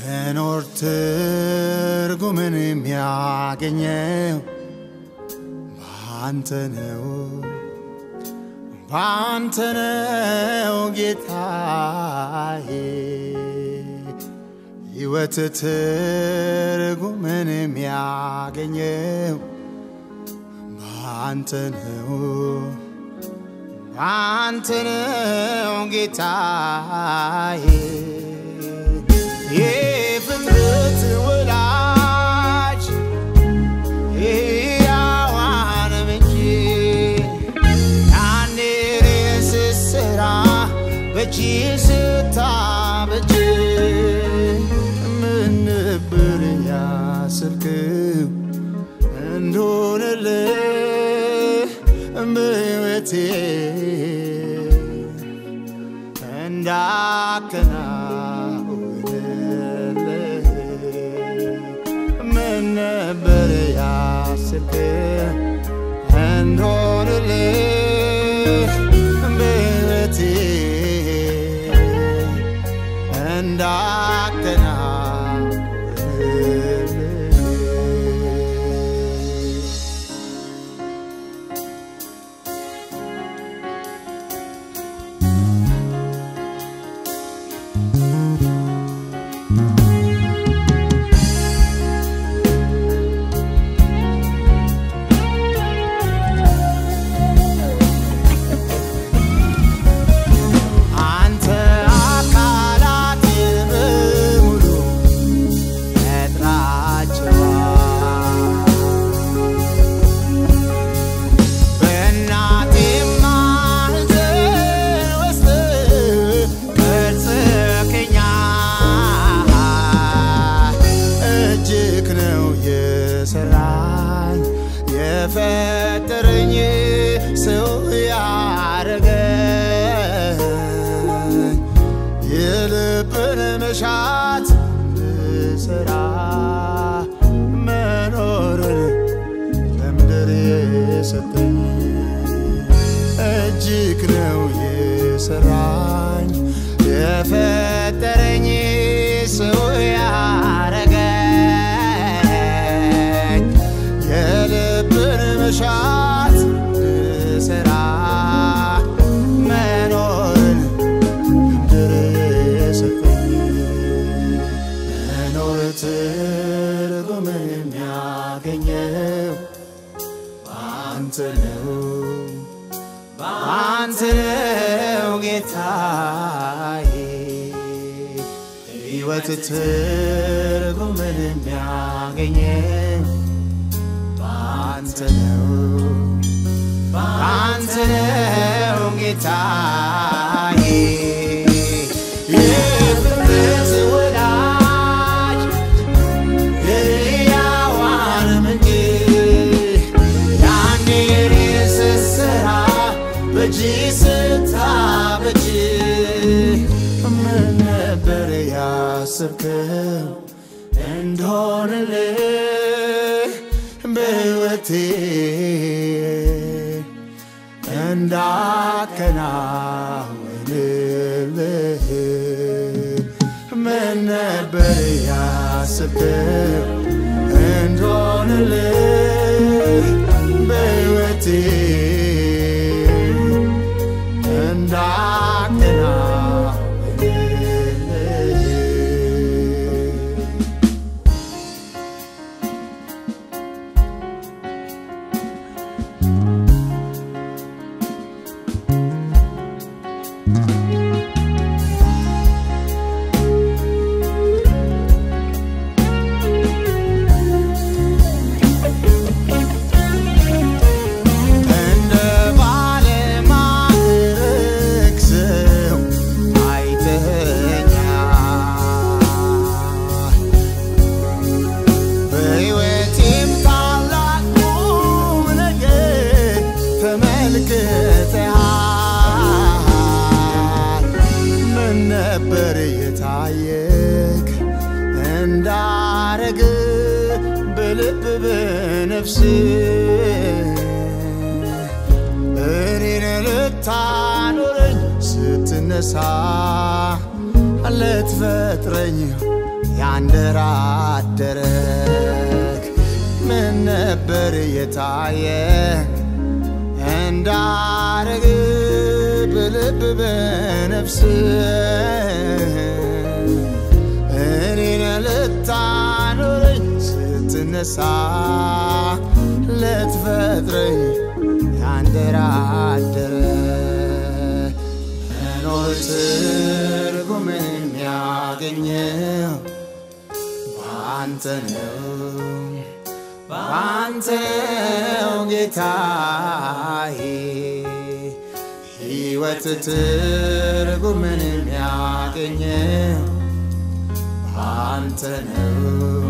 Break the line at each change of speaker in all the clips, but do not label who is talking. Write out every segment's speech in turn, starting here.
መኖር ትርጉምን የሚያገኘው ባንተ ነው ባንተ ነው ጌታዬ ሕይወት ትርጉምን የሚያገኘው ባንተ ነው ባንተ ነው ጌታዬ የፍጥረት ወላጅ ሕያዋን ምንጭ ያኔ ስሰራ በእጅ ስታበጅ ምን ነበር ያሰብክው እንደሆነልህ በሕይወቴ እንዳከናውንልህ ምን ነበር ያሰብክው እንደሆነልህ በሕይወቴ እንዳከናውንልህ አንተ አካላት በሙሉ ፈጥራቸዋል በእናቴ ማህፀን ውስጥ ቀርጸኸኛል። እጅግ ነው የሰራኝ የፈጠረኝ ሰው ያረገኝ የልብን መሻት ልሰራ መኖርን ለምድር የሰጠኝ እጅግ ነው የሰራኝ የፈጠረኝ ሰው ያረገኝ የልብን መሻት ልሰራ መኖርን ምድር የሰጠኝ መኖር ትርጉምን የሚያገኘው በአንተ ነው በአንተ ነው ጌታዬ ሕይወት ትርጉምን የሚያገኘው በአንተ ነው በአንተ ነው ጌታዬ የፍጥረት ወዳጅ የሕያዋን ምንጭ ያኔ ስሰራ በእጅ ስታበጅ ምን ነበር ያሰብከው እንደሆነልህ በሕይወቴ እንዳከናውንልህ ምን ነበር ያሰብከው እንደሆነልህ በሕይወቴ እንዳከናውንልህ እንደ ባለማዕረግ ሰው አይተኸኛል። በሕይወቴም ታላቅ ቁም ነገር ተመልክተሃል። ምን ነበር የታየክ እንዳረግ በልብ በነፍስ እኔን ልታኖረኝ ስትነሳ ልትፈጥረኝ ያንደራደረክ ምን ነበር የታየ እንዳረግ በልብ በነፍስ እኔን ልታኖረኝ ስትነሳ ልትፈጥረኝ ያንደራደረ መኖር ትርጉምን የሚያገኘው በአንተ ነው በአንተ ነው ጌታዬ ሕይወት ትርጉምን የሚያገኘው በአንተ ነው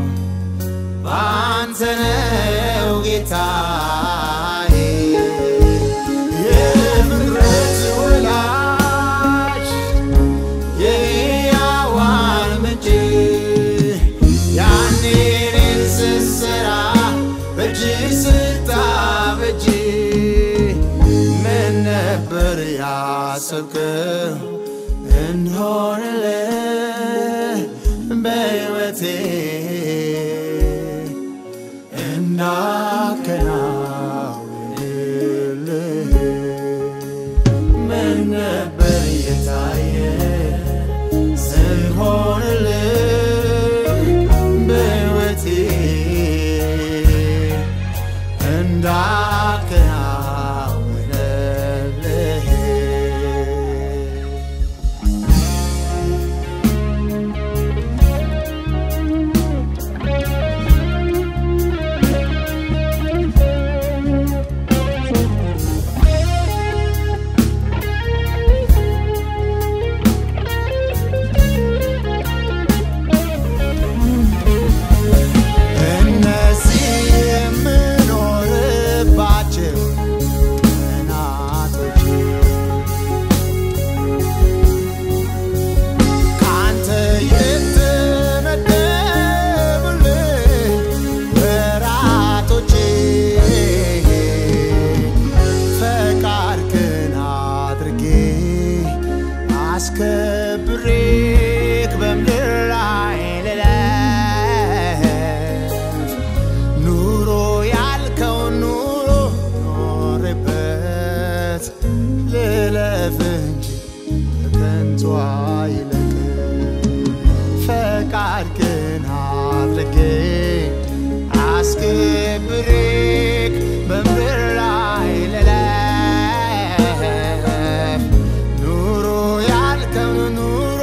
በአንተ ነው ጌታዬ የፍጥረት ወላጅ የሕያዋን ምንጭ ያኔ እኔን ስትሠራ በእጅ ስታበጅ ምን ነበር ያሰብከው እንሆንልህ በሕይወቴ እንዳከናውንልህ ምን ነበር የታየ ስንሆንልህ በሕይወቴ እንዳከናውንልህ እነዚህ የምኖርባቸው ቀናቶች ከአንተ የተመደቡልኝ ወራቶች ፈቃድህን አድርጌ አስከብሬክ በምድር ላይ ልለፍ ኑሮ ያልከውን ኑሮ ኖሬበት ልለፍ እንጂ በከንቱ አይለቅ ፈቃድህን አድርጌ አስከብሬክ በምድር ላይ ልለፍ ኑሮ ያልከውን ኑሮ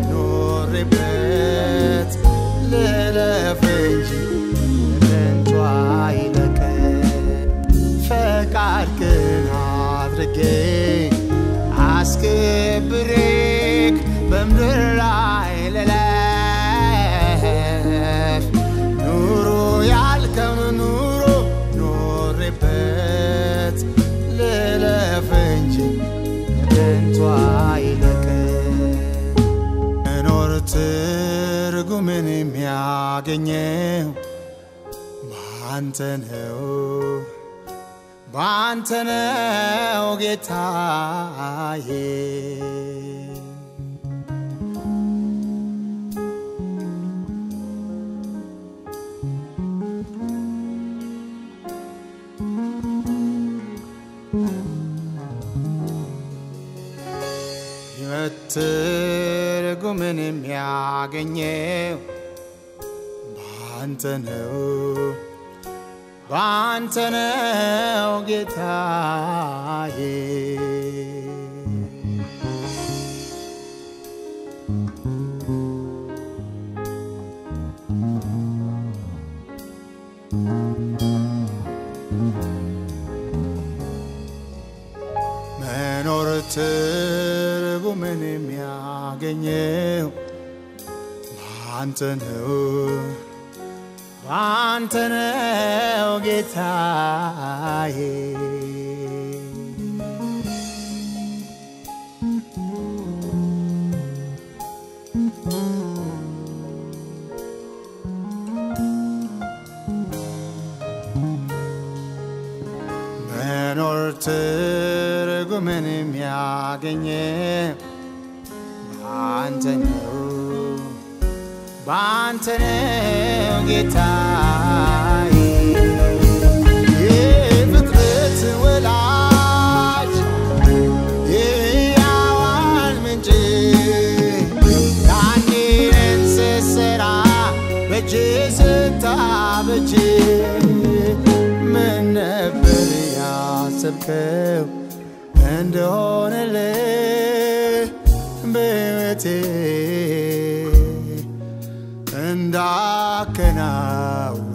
ኖሬበት ልለፍ እንጂ በከንቱ አይለቅ ፈቃድህን አድርጌ አስከብሬክ በምድር ላይ ልለፍ ኑሮ ያልከውን ኑሮ ኖሬበት ልለፍ እንጂ ከንቱ አይለቅ መኖር ትርጉምን የሚያገኘው በአንተ ነው በአንተ ነው ጌታዬ ሕይወት ትርጉምን የሚያገኘው በአንተ ነው በአንተ ነው ጌታዬ መኖር ትርጉምን የሚያገኘው በአንተ ነው በአንተ ነው ጌታዬ መኖር ትርጉምን የሚያገኘ በአንተ ነው ባንተ ነው ጌታዬ የፍጥረት ወላጅ የሕያዋን ምንጭ ያኔን ስትሠራ በእጅ ስታበጅ ምን ነበር ያሰብከው እንደሆነልህ በሕይወቴ እንዳከናው